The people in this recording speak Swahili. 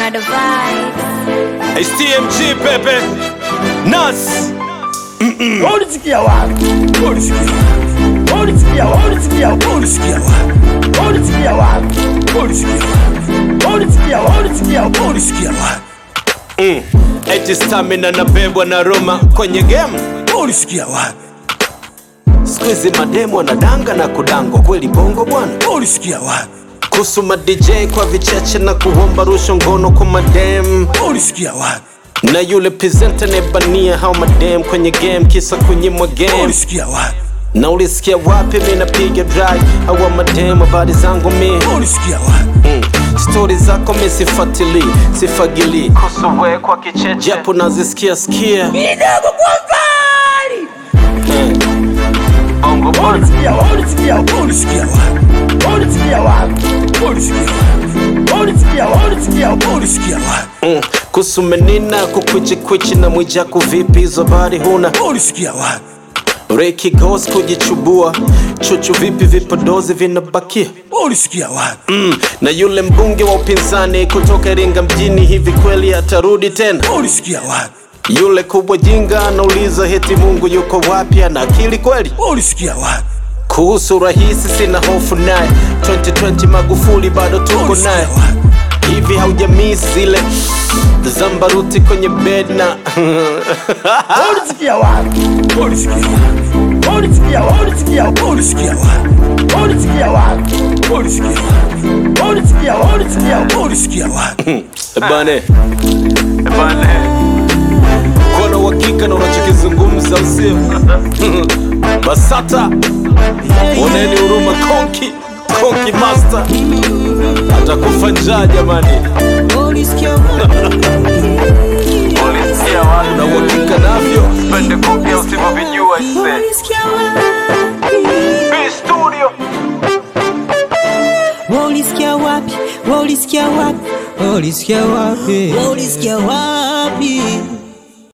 Another vibe. HTMG Pepe Nas Ulisikia wapi? Ulisikia wapi? Ulisikia wapi? Ulisikia wapi? Ulisikia wapi? Ulisikia wapi? Ulisikia wapi? Ulisikia wapi? Ulisikia wapi? Ulisikia wapi? eti stamina nabebwa na Roma kwenye game. Ulisikia wapi? Siku hizi mademu wanadanga na kudangwa kweli bongo bwana. Ulisikia wapi? Kuhusu ma DJ kwa vicheche na kuomba rushwa ngono kwa madem Ulisikia wapi? na yule presenter nebania hao madem kwenye game kisa kunyimwa game. Ulisikia wapi? Na ulisikia wapi mi napiga drive hawa madem habari zangu mi Ulisikia wapi? mm. Stori zako mi sifatili sifagili kuhusu we kwa kicheche japo nazisikia sikia Kidogo kwa mbali. bongo bwana Ulisikia wapi? Ulisikia wapi? Ulisikia wapi? Ulisikia wapi? Ulisikia wapi? Ulisikia wapi? Ulisikia wapi? Ulisikia wapi? mm. kuhusu menina kukwichikwichi na mwijaku vipi hizo habari huna Ulisikia wapi? Reki Ghost kujichubua chuchu vipi vipodozi vinabakia Ulisikia wapi? mm. na yule mbunge wa upinzani kutoka Iringa mjini hivi kweli atarudi tena Ulisikia wapi? yule kubwa jinga anauliza heti Mungu yuko wapi ana akili kweli Ulisikia wapi? kuhusu rahisi sina hofu naye 2020 Magufuli bado tuko Ulisikia naye wapi? hivi haujamii zile zambaruti kwenye bed na Ulisikia wapi? Ulisikia wapi? Ulisikia wapi? Ulisikia wapi? Ulisikia wapi? Ulisikia wapi? Ulisikia wapi? Ulisikia wapi? Ulisikia wapi? Ulisikia wapi? bane bane kuwa na uhakika na unachokizungumza usio basata oneni huruma konki konki master atakufa njaa jamani Ulisikia ulisikia watu na uhakika navyo pende kuongea usivyovijua ise Ulisikia wapi? B studio Ulisikia wapi? Ulisikia wapi? Ulisikia wapi? Ulisikia wapi?